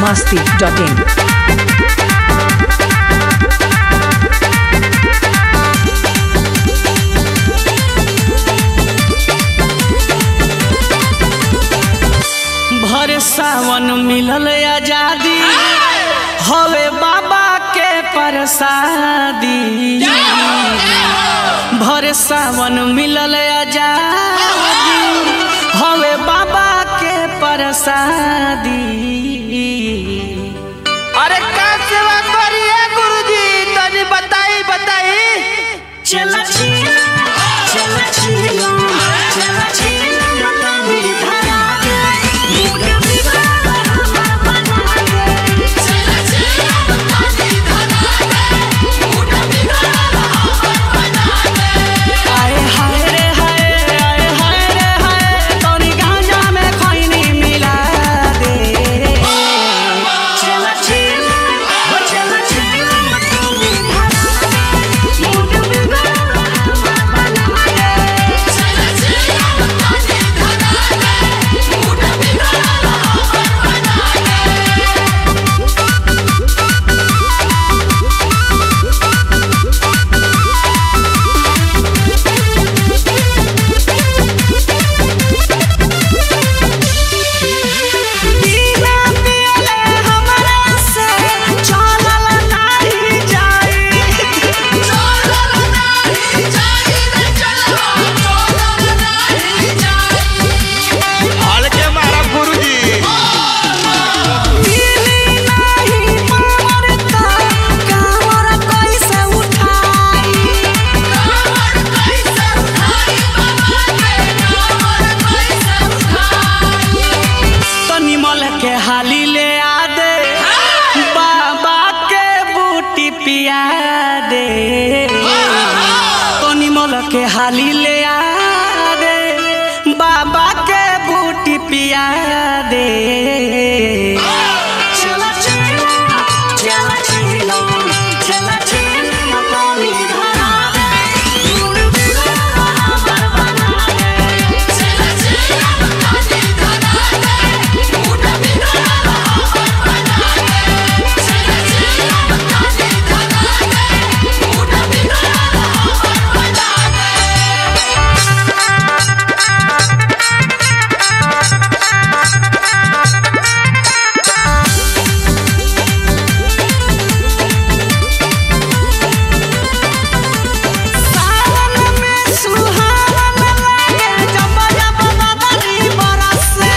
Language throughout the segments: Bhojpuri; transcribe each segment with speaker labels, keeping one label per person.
Speaker 1: masti.in.
Speaker 2: भर सावन मिलल आजादी हवे बाबा के प्रसादी भर सावन मिलल आजादी हवे बाबा के प्रसादी
Speaker 3: अरे का सेवा करिए गुरुजी तनी बताई बताई
Speaker 2: चला छिया चला छिया चला छिया तनी धरा दे मुझे बिगाड़ हम बना दे आए हाय रे हाय आए हाय रे हाय तोनी गांजा में खैनी मिला दे चला छिया हो चला छिया तनी धरा दे मुझे बिगाड़ हम बना दे बिना पियले हमरा से चलल नाही जाई
Speaker 3: हल्के मारा गुरुजी
Speaker 2: दिली नाही मरता कामर कैसे उठाई तनी मल के हाली ले आ दे बाबा के बूटी पिया दे तनी मल के हाली ले आ दे बाबा के बूटी पिया दे चला चला चला चला चला चला तनी धरा दे मुड़ बिगड़ा हमर बना दे सावन में सुहावन लागे जब जब बदरी बरसे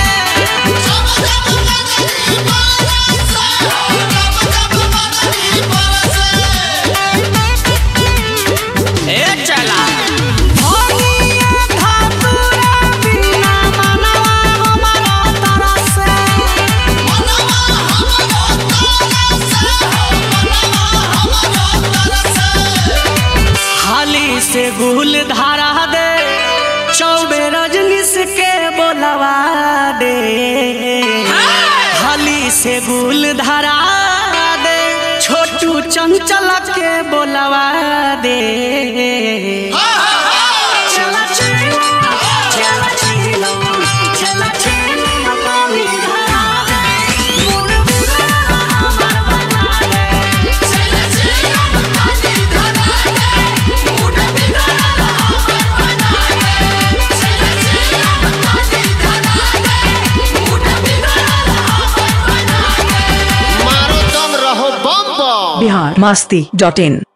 Speaker 2: ए चला भोगिया धातुरा बिना मनवा हमारा तरसे हाली से गुल धारा दे चौबे रजनीश के बोलवा दे हाली से गुल धारा दे छोटू चंचल के बोलवा दे चला चला चला चला चला चला पानी धरा दे मुड़ बिगड़ा हमर बना दे
Speaker 3: मारो दम रहो बम बम
Speaker 1: Bihar masti.in.